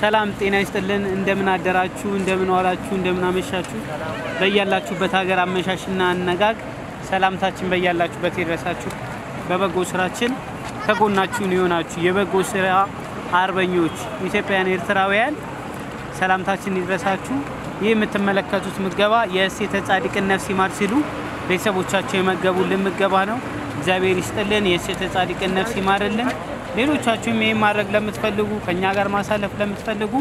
ሰላም ጤና ይስጥልን። እንደምን አደራችሁ፣ እንደምን ዋላችሁ፣ እንደምን አመሻችሁ። በያላችሁበት ሀገር አመሻሽና አነጋግ ሰላምታችን በያላችሁበት ይድረሳችሁ። በበጎ ስራችን ከጎናችሁን የሆናችሁ የበጎ ስራ አርበኞች ኢትዮጵያውያን፣ ኤርትራውያን ሰላምታችን ይድረሳችሁ። ይህ የምትመለከቱት ምገባ የእሴተ ጻድቅን ነፍስ ይማር ሲሉ ቤተሰቦቻቸው የመገቡልን ምገባ ነው። እግዚአብሔር ይስጥልን፣ የእሴተ ጻድቅን ነፍስ ይማርልን። ሌሎቻችሁም ይህን ማድረግ ለምትፈልጉ ከእኛ ጋር ማሳለፍ ለምትፈልጉ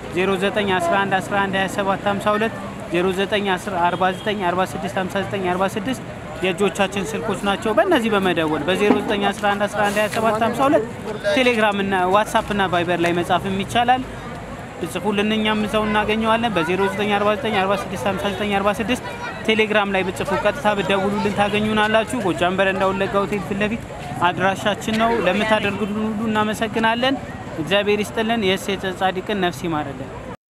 0911112752 0949465946 የእጆቻችን ስልኮች ናቸው። በእነዚህ በመደወል በ0911112752 ቴሌግራም እና ዋትሳፕ እና ቫይበር ላይ መጻፍም ይቻላል። ብጽፉልን እኛም እዛው እናገኘዋለን። በ0949465946 ቴሌግራም ላይ ብጽፉ ቀጥታ ብደውሉልን ታገኙናላችሁ። ጎጃም በረንዳ ወለጋ ሆቴል ፊት ለፊት አድራሻችን ነው። ለምታደርጉልን ሁሉ እናመሰግናለን። እግዚአብሔር ይስጥልን። የእሴተ ጻድቅን ነፍስ ይማርልን።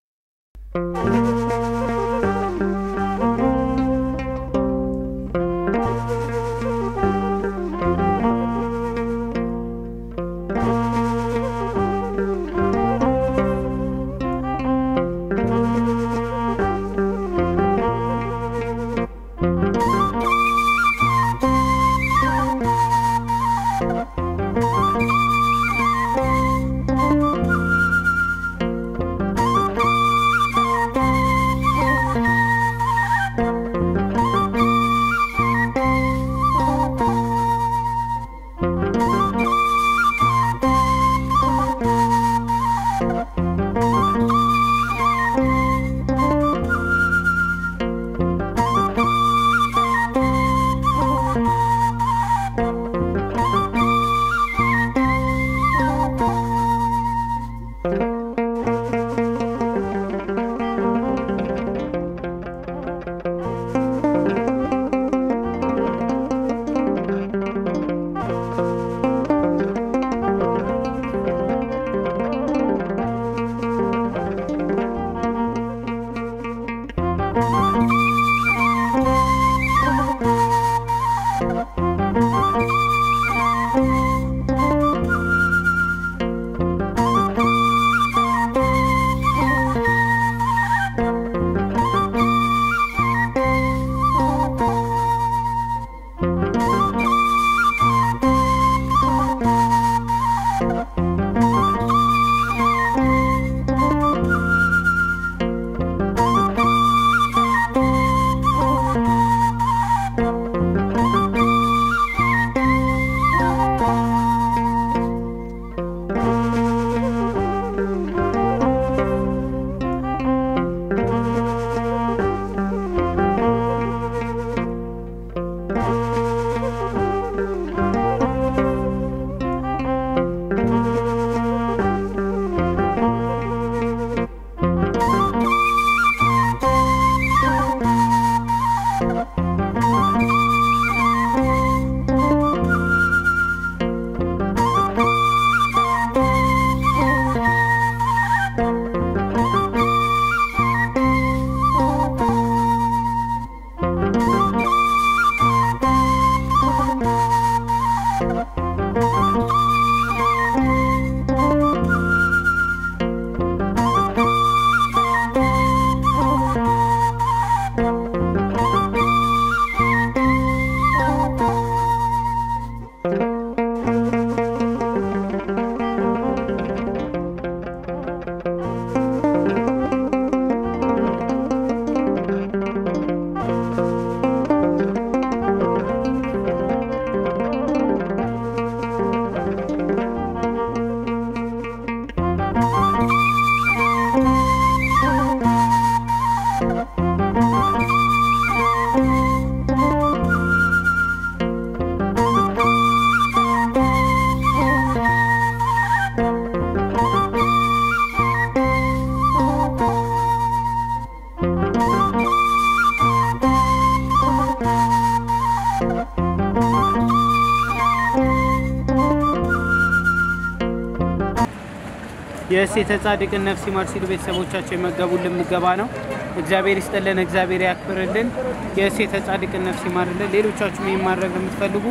የእሴተ ጻድቅን ነፍስ ይማር ሲሉ ቤተሰቦቻቸው የመገቡልን ምገባ ነው። እግዚአብሔር ይስጥልን፣ እግዚአብሔር ያክብርልን፣ የእሴተ ጻድቅን ነፍስ ይማርልን። ሌሎቻችሁም ይህን ማድረግ የምትፈልጉ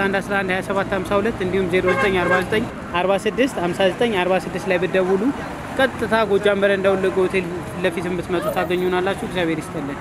0911112752 እንዲሁም 0949465946 ላይ ብደውሉ ቀጥታ ጎጃም በረንዳ ወለጋ ሆቴል ፊት ለፊት የምትመጡ ታገኙናላችሁ። እግዚአብሔር ይስጥልን።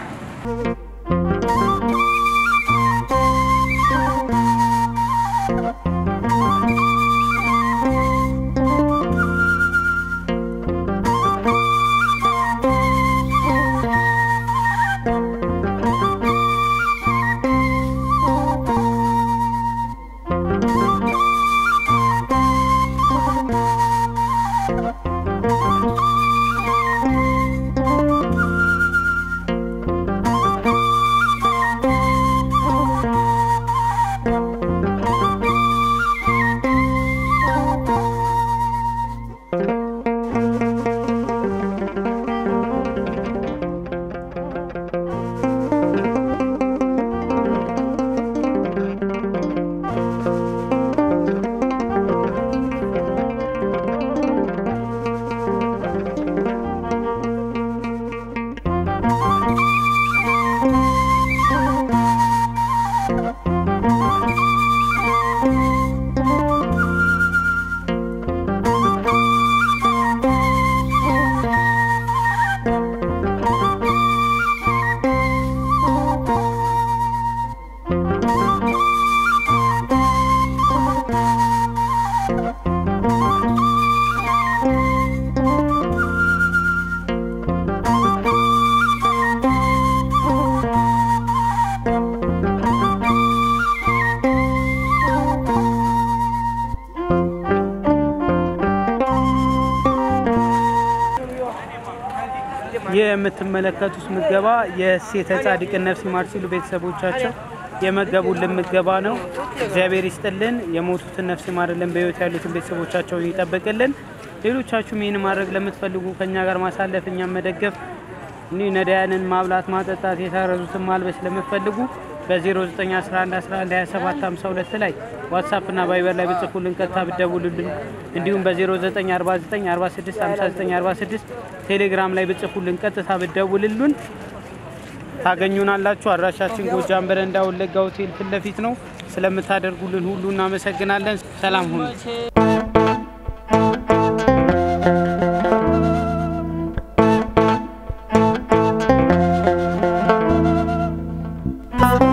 ይህ የምትመለከቱት ምገባ የሴተ ጻድቅን ነፍስ ይማር ሲሉ ቤተሰቦቻቸው የመገቡልን ምገባ ነው። እግዚአብሔር ይስጥልን፣ የሞቱትን ነፍስ ይማርልን፣ በሕይወት ያሉትን ቤተሰቦቻቸውን ይጠብቅልን። ሌሎቻችሁም ይህን ማድረግ ለምትፈልጉ ከእኛ ጋር ማሳለፍ እኛም መደገፍ እኒህ ነዳያንን ማብላት፣ ማጠጣት፣ የታረዙትን ማልበስ ለምትፈልጉ በ0911112752 ላይ ዋትሳፕ እና ቫይበር ላይ ብጽፉልን ቀጥታ ብደውሉልን፣ እንዲሁም በ0949465946 ቴሌግራም ላይ ብጽፉልን ቀጥታ ብደውልሉን ታገኙናላችሁ። አድራሻችን ጎጃም በረንዳ ወለጋ ሆቴል ፊት ለፊት ነው። ስለምታደርጉልን ሁሉ እናመሰግናለን። ሰላም ሁኑ። Thank